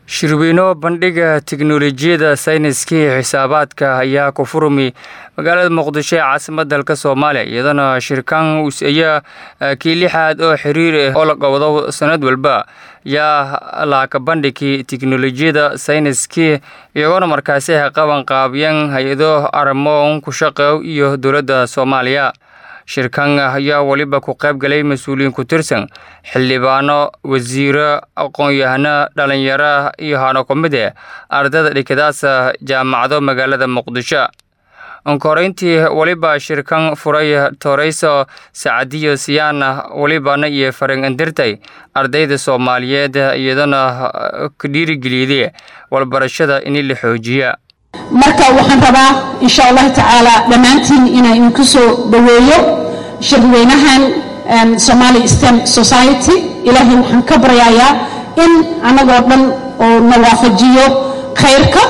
shirweyno bandhiga tiknolojiyadda sayniska iyo xisaabaadka ayaa ku furmi magaalada muqdisho ee caasimada dalka soomaaliya iyadana shirkan ayaa kii lixaad oo xiriir ah oo la qabdo sanad walba yaa laaka bandhigii tiknolojiyadda sayniskii iyagoona markaasi qaban qaabyan hay-ado arrimo ku shaqeeyo iyo dowladda soomaaliya shirkan ayaa weliba ku qayb galay mas-uuliyiin ku tirsan xildhibaano wasiiro aqoon-yahano dhalinyaro iyo hano ku mid e ardayda dhikadaasa jaamacado magaalada muqdisho onkoreyntii weliba shirkan furay toreyso sacadiyo siyaana welibana iyo farin indirtay ardayda soomaaliyeed iyadana ka dhiirigeliyday walbarashada in la xoojiya marka waxaan rabaa insha allahu tacaala dhammaantiin inaan idinku soo dhoweeyo shirweynahan somali stem society ilaahay waxaan ka baryayaa in annagoo dhan oo na waafajiyo khayrka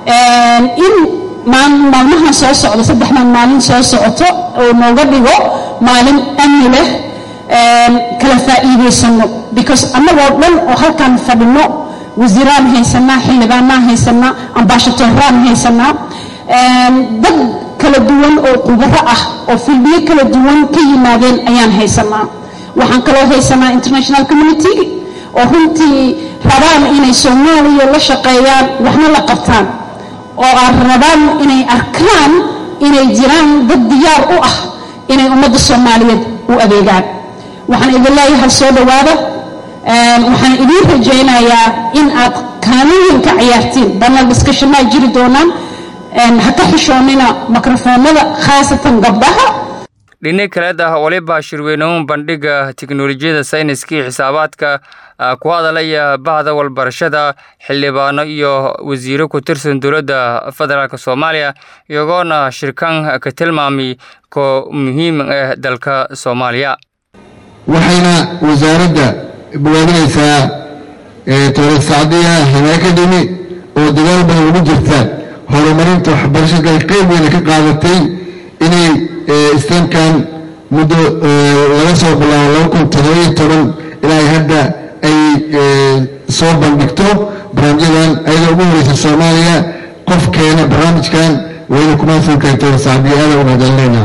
in maalmahan soo socdo saddexdan maalin soo socoto oo nooga dhigo maalin amni leh kala faa'iidaysano because annagoo dhan oo halkan fadhino wasiiraan haysanaa xildhibaanaan haysanaa ambaashadooraan haysanaa dad kala duwan oo khubaro ah oo filbiyo kala duwan ka yimaadeen ayaan haysanaa waxaan kaloo haysanaa international community oo runtii rabaan inay soomaaliya la shaqeeyaan waxna la qabtaan oo aan rabaan inay arkaan inay jiraan dad diyaar u ah inay ummadda soomaaliyeed u adeegaan waxaan idin leeyahay soo dhowaada waxaan idiin rajaynayaa in aad kaalooyin ka ciyaartiin banal discussionaa jiri doonaan ha ka xishoonina mikrofoonada khaasatan gabdhaha dhini kaleed ah waliba shirweynoon bandhiga tiknolojiyadda sayniska iyo xisaabaadka ku hadalaya bahda walbarashada xildhibaano iyo wasiiro ku tirsan dowladda federaalk soomaaliya iyagoona shirkan ka tilmaamay ko muhiim ah dalka soomaaliya waxayna wasaaradda bogaadinaysaa towlad sacdiya hime academy oo dagaal badan ugu jirta horumarinta waxbarashada ay qayb weyna ka qaadatay inay stemkan muddo laga soo bilaabo laba kun todobaiyo toban ilaa hadda ay soo bandhigto barnaamijyadan ayadoo ugu horeysa soomaaliya qofkeena barnaamijkan wayna kumaadsantahay towlad sacdiya aada u mahadcelinayna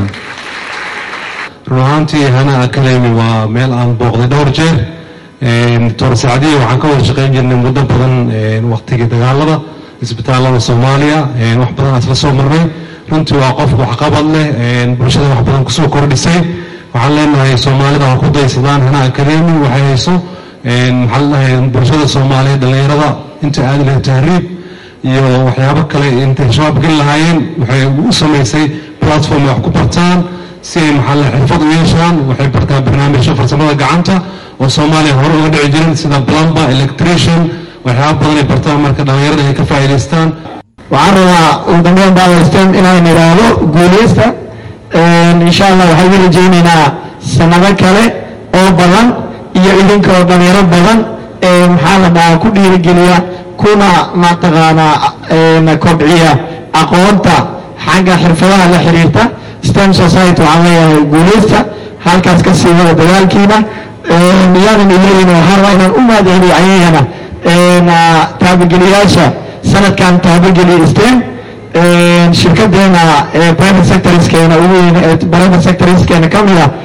run ahaantii hana academy waa meel aan booqday dhowr jeer doctor sacdiya waxaan ka wada shaqeyn jirnay muddo badan waqtigii dagaalada isbitaalada soomaaliya wax badan asla soo marnay runtii waa qof waxqabad leh bulshada wax badan kusoo kordhisay waxaan leenahay soomaalida ha ku daysadaan hana academy waxay hayso maxaa ladhahay bulshada soomaaliyeed dhallinyarada inta aadi lahay tahriib iyo waxyaabo kale intay shabaab geli lahaayeen waxay u samaysay platform wax ku bartaan si ay maxalle xirfad u yeeshaan waxay bartaan barnaamijyo farsamada gacanta oo soomaaliya hore uga dhici jirin sida plumber electrician waxyaaba badan ay bartaan marka dhallinyarada ay ka faa'iidaystaan waxaan rabaa ugu dambeyn baawastan inaan idhaahdo guuleysta insha allah waxaan u rajaynaynaa sanado kale oo badan iyo idinkoo dhalinyaro badan ee maxaa la dhahaa ku dhiirigeliya kuna mataqaanaa kobciya aqoonta xagga xirfadaha la xiriirta stem society waxaan leeyahay guuleysta halkaas ka sii wada dagaalkiina miyaanan ileeyin waxaan rabaa inaan u mahadceliyo ayagana taabageliyaasha sanadkan taabageliya stem shirkadeena private sectorskeena ugu weyn private sectorskeena ka mid ah